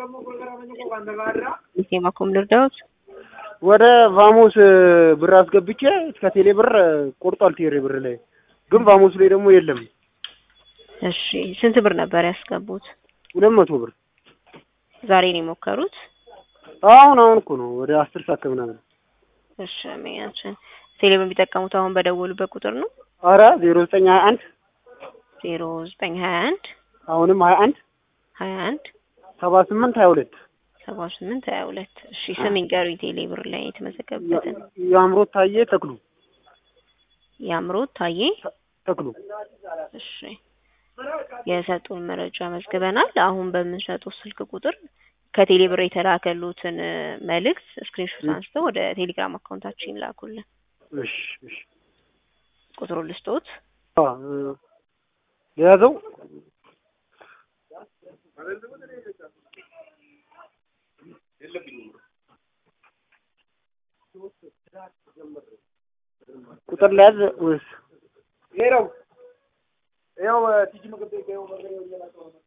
የማኮም ልርዳዎት ወደ ቫሞስ ብር አስገብቼ እስከ ቴሌ ብር ቆርጧል። ቴሌ ብር ላይ ግን ቫሞስ ላይ ደግሞ የለም። እሺ ስንት ብር ነበር ያስገቡት? ሁለት መቶ ብር ዛሬ ነው የሞከሩት? አሁን አሁን እኮ ነው ወደ አስር ሰዓት ከምናምን። እሺ አመኛችን ቴሌ ብር የሚጠቀሙት አሁን በደወሉበት ቁጥር ነው? አረ ዜሮ ዘጠኝ ሀያ አንድ ዜሮ ዘጠኝ ሀያ አንድ አሁንም ሀያ አንድ ሀያ አንድ ሰባ ስምንት ሀያ ሁለት ሰባ ስምንት ሀያ ሁለት እሺ ስም ይንገሩኝ ቴሌ ብር ላይ የተመዘገበበትን የአእምሮት ታዬ ተክሉ የአምሮት ታዬ ተክሉ እሺ የሰጡን መረጃ መዝግበናል። አሁን በምንሰጠው ስልክ ቁጥር ከቴሌ ብር የተላከሉትን መልእክት ስክሪንሾት አንስተው ወደ ቴሌግራም አካውንታችን ላኩልን። እሺ እሺ ቁጥሩ ልስጦት አ የያዘው ቁጥር ለያዝ ወይስ ይሄው ይሄው ቲጂ ምግብ ቤት ይሄው